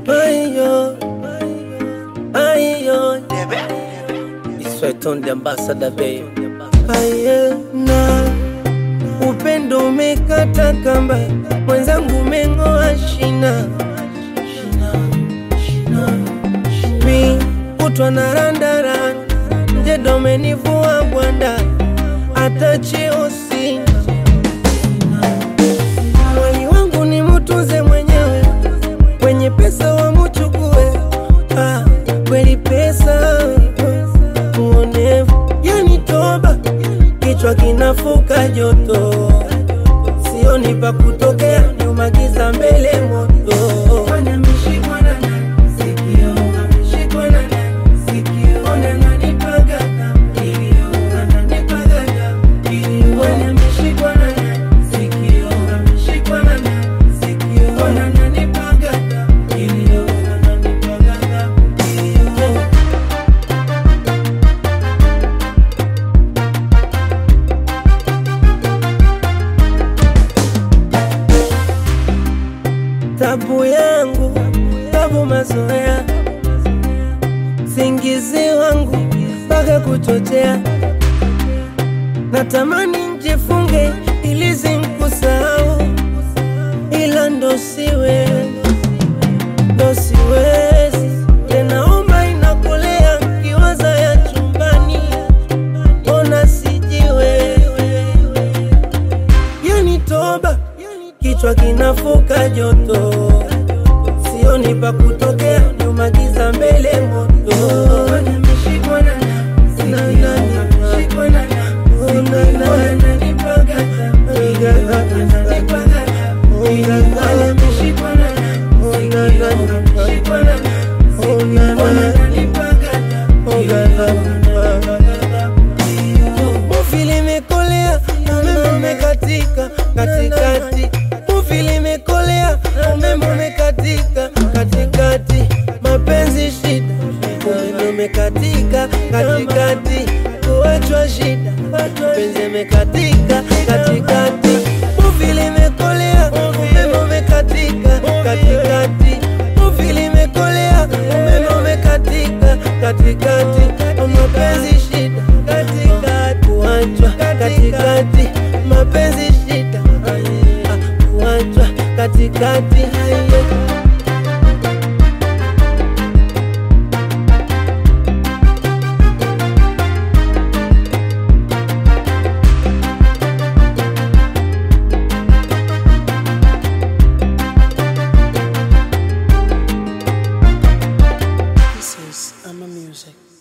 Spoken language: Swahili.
Ayo, ayo, Isweton the ambassador babe. Aye, na upendo umekata kamba, mwenzangu umeng'oa shina, mi kutwa na randaranda, mjedo umenivua bwanda, hata cheo sina. Mwali wangu ni mutunze mwenyewe, wenye pesa wamuchukue. Ah, kweli pesa uonevu, yani toba, kichwa kinafuka joto, sioni pa kutokea, nyuma giza, mbele moto. Tabu yangu, tabu mazoea, singizi wangu mpaka kuchochea, natamani njifunge ili zinkusahau, ila ndo siwe ndo siwezi tena, oma inakolea kiwaza ya chumbani, ona sijiwewe yani toba, kichwa kinafuka joto, sioni pa kutokea, nyuma giza, mbele moto. Na, na, na, oh, na, na, oh, na, na, oh, na, na, oh, na, na, Muvi limekolea, umeme umekatika katikati. Muvi limekolea, umeme umekatika katikati. Mapenzi shida, umeme umekatika katikati. Kuachwa shida, mapenzi umekatika katikati. Muvi limekolea, umeme umekatika katikati. Muvi limekolea, umeme umekatika katikati. Mapenzi shida katikati, kuachwa katikati. Mapenzi shida, ah, kuachwa katikati. This is Ama Music.